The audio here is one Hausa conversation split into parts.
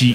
shi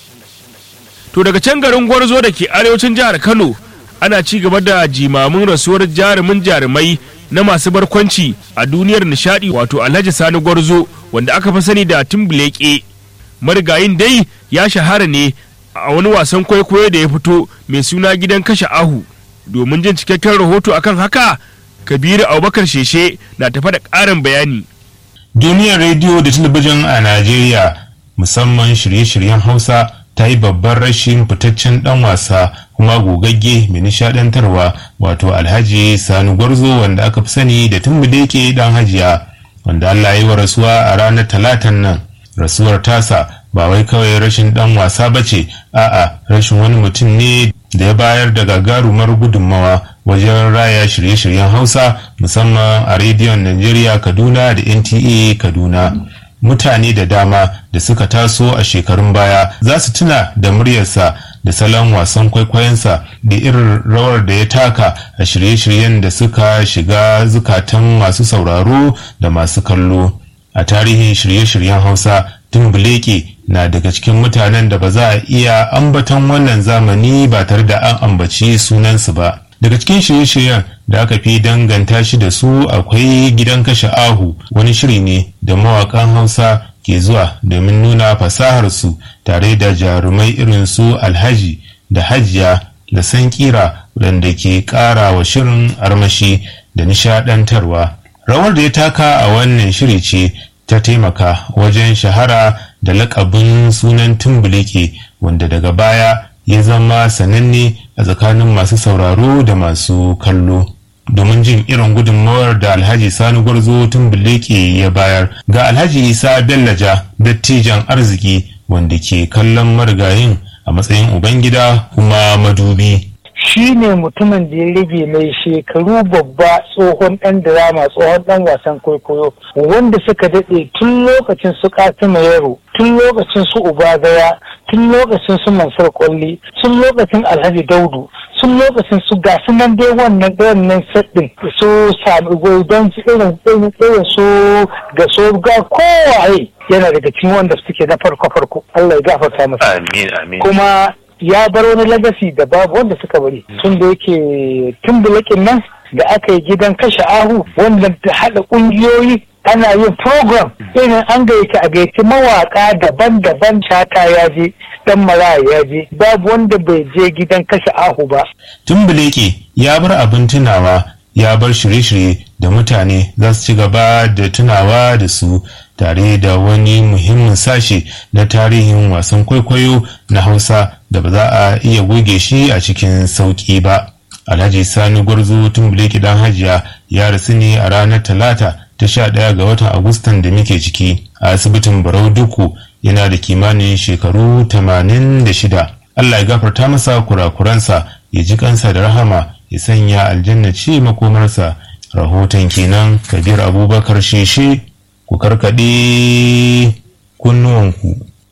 to daga can garin gwarzo da ke arewacin jihar kano ana ci gaba da jimamin rasuwar jarumin jarumai na masu barkwanci a duniyar nishadi wato alhaji sani gwarzo wanda aka fi sani da timbuleke marigayin dai ya shahara ne a wani wasan kwaikwayo da ya fito mai suna gidan kashe ahu domin jin cikakken rahoto akan haka kabiru abubakar sheshe na tafa da ƙarin bayani duniyar rediyo da talabijin a najeriya musamman shirye-shiryen hausa ta yi babban rashin fitaccen dan wasa kuma gogagge mai nishadantarwa wato alhaji sani gwarzo wanda aka fi sani da tumbudeke dan hajiya wanda allah ya yi wa rasuwa a ranar talatan nan rasuwar tasa ba wai kawai rashin dan wasa ba ce a'a rashin wani mutum ne da ya bayar da gagarumar gudunmawa wajen raya shirye-shiryen hausa musamman a rediyon najeriya kaduna da nta kaduna mutane da dama da suka taso a shekarun baya za su tuna da muryarsa da salon wasan kwaikwayonsa da irin rawar da ya taka a shirye-shiryen da suka shiga zukatan masu sauraro da masu kallo a tarihin shirye-shiryen hausa tumbuleke na daga cikin mutanen da ba za a iya ambaton wannan zamani ba tare da an ambaci sunansu ba daga cikin shirye-shiryen da aka fi danganta shi da su akwai gidan kashe ahu wani shiri ne da mawakan hausa ke zuwa domin nuna fasaharsu tare da jarumai irin su alhaji da hajiya da sankira waɗanda ke ƙara wa shirin armashi da nishaɗantarwa rawar da ya taka a wannan shiri ce ta taimaka wajen shahara da lakabin sunan tumbuleke wanda daga baya ya zama sananne a tsakanin masu sauraro da masu kallo domin jin irin gudunmawar da alhaji sani gwarzo tumbuleke ya bayar ga alhaji isa bellaja dattijan arziki wanda ke kallon marigayin a matsayin ubangida kuma madubi shi ne mutumin da ya rage mai shekaru babba tsohon ɗan drama tsohon ɗan wasan kwaikwayo wanda suka daɗe tun lokacin su katima yaro tun lokacin su ubagaya tun lokacin su mansur kwalli tun lokacin alhaji daudu tun lokacin su ga su nan dai wannan wannan ɗin su sami don su irin irin su ga so ga kowaye yana daga cikin wanda suke na farko farko Allah ya gafarta masa amin amin kuma ya bar wani lagasi da babu wanda suka bari tun da yake tun bulakin nan da aka yi gidan kashe ahu wanda ta haɗa ƙungiyoyi ana yin program irin an gayyaci a gayyaci mawaka daban-daban shata ya je dan maraya ya je babu wanda bai je gidan kashe ahu ba tumbuleke ya bar abin tunawa ya bar shirye-shirye da mutane za su ci gaba da tunawa da su tare da wani muhimmin sashe na tarihin wasan kwaikwayo na hausa da ba za a iya goge shi a cikin sauƙi ba alhaji sani gwarzo tumbuleke dan hajiya ya rasu ne a ranar talata ta sha ɗaya ga watan agustan da muke ciki a asibitin barau duku yana da kimanin shekaru tamanin da shida allah ya gafarta masa kurakuransa ya ji kansa da rahama ya sanya aljanna ce makomarsa rahoton kenan kabir abubakar sheshe ku karkaɗe kunnuwanku